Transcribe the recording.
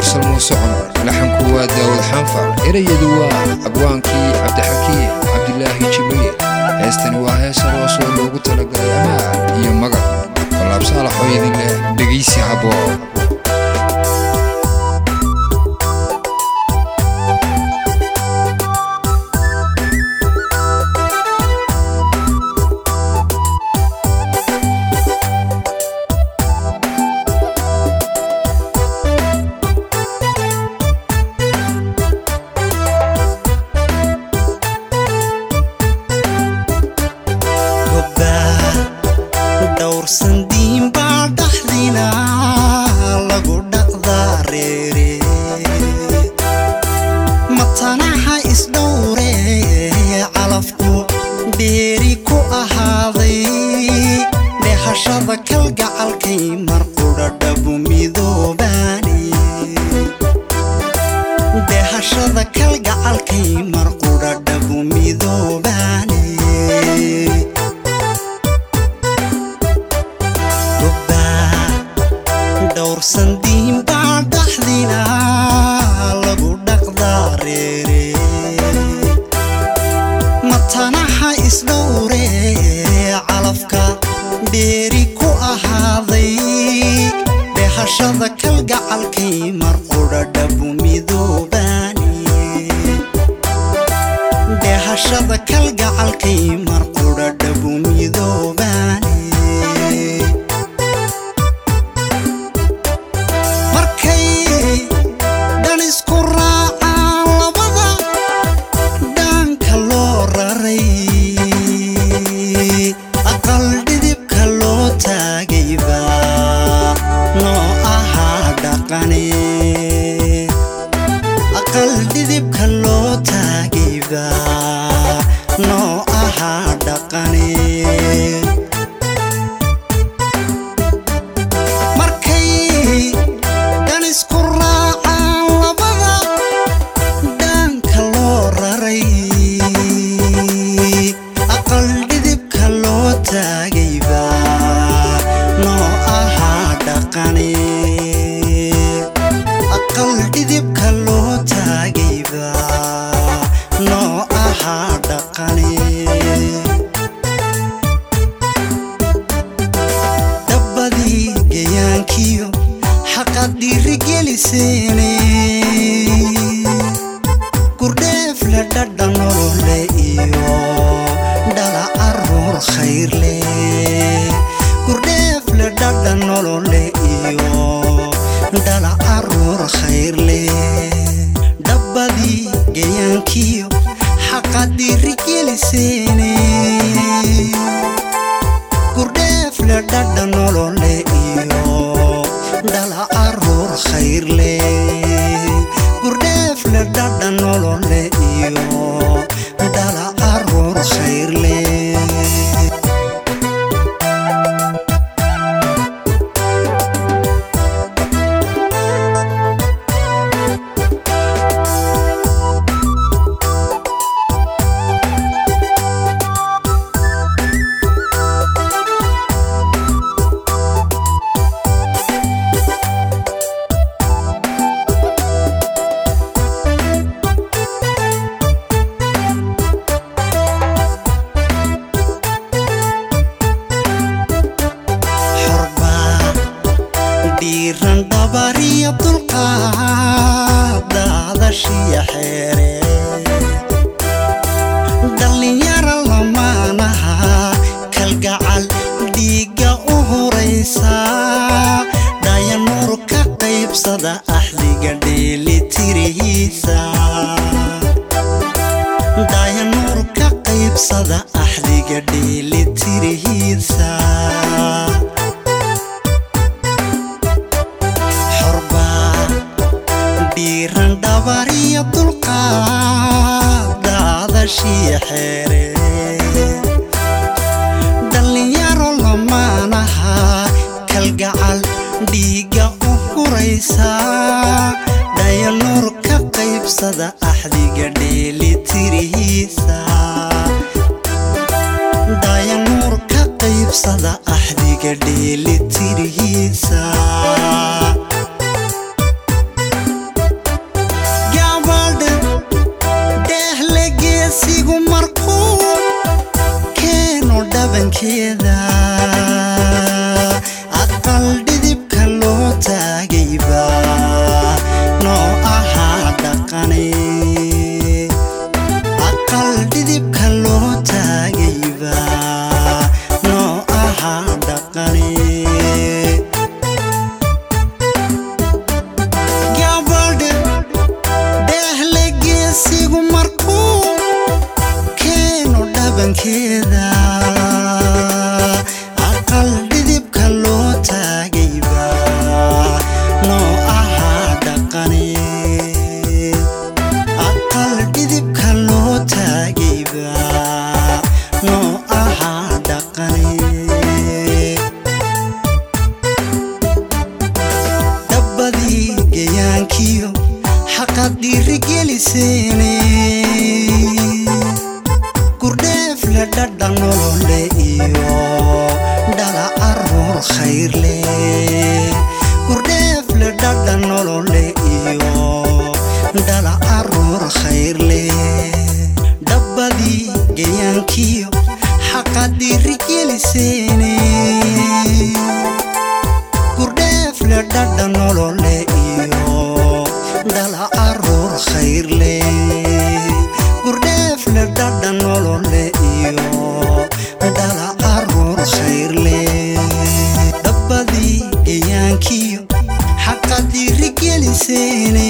mursal muuse cumar laxanku waa daawud xanfar erayadu waa abwaankii cabdixakiim cabdilaahi jibriil heestani waa hees aroos oo loogu talagalay amaan iyo magab walaabsaalaxoo idin leh dhegaysi haboo dhowrsan diinbaa dhaxdina lagu dhaqdaa reere matanaha isdhowre calafku dheeri ku ahaaday dhehashada kalgacalkay marqudha dhabu midoobaani dhehashada kalgacalkay marqudha dhabu midoobaani dhowrsan diinbaa dhaxdina lagu dhaqdaa reere matanaha isdhowre calafka dheeri ku ahaaday dhehashada kalgacalkay marqudha dhabu midoobaani dhehashada kalgacalkay marqudha dhabu midoobaani markay dhan isku raacaan labada dhaanka loo raray aqal dhidibka loo taagayba noo ahaa dhaqane aqal dhidibka loo taagayba noo ahaa dhaqane markay dhan isku raacaan labada dhaanka loo raray aqal dhidibka loo taagayba noo ahaa dhaqane aqal dhidibka loo taagayba noo ahaa dhaqane dhabbadii gayaankiyo xaqad dhiirigeliseene gurdheef le dhadha nolole iyo dhala caruur khayrle gurdheef le dhadha nolole iyo dhala caruur khayrle dhabbadii gayaankiyo xaqad dhiirigeliseene gurdheefle dhadha nolole iyo dhala caruur khayrle gurdheefle dhadha nolole iyo dhala caruur khayrle xorbaa dhiiran dhabariya dulqaad daadashiya xeere dhallinyara lamaanaha kalgacal dhiigga u horaysa dhayanuur ka qaybsada axdiga dheelitirihiisa dhayanuur ka qaybsada axdiga dheelitirihiisa xorbaa dhiiran dhabariya dulqaad daadashiya xeere dhallinyaro lamaanaha kalgacal dhiigga u huraysa dhayanuur ka qaybsada axdiga dheelitirihiisa dhayanuur ka qaybsada axdiga dheelitirihiisa dhabankeeda aqal dhidibka loo taagayba noo ahaa dhaqane aqal dhidibka loo taagayba noo ahaa dhaqane gabadh dheehle geesigu markuu keeno dhabankeeda aqal dhidibka loo taagayba noo ahaa dhaqane aqal dhidibka loo taagayba noo ahaa dhaqane dhabbadii gayaankiyo xaqad dhiirigeliseene gurdheef le dhadha nolole iyo dhala aruur khayrle gurdheef le dhadha nolole iyo dhala aruur khayrle dhabbadii gayaankiyo xaqad dhiirigeliseene gurdheef le dhadha nolole iyo dhala aruur khayrle gurdheef le dhadha nolole iyo dhala aruur khayrle dhabbadii gayaankiyo xaqad dhiirigeliseene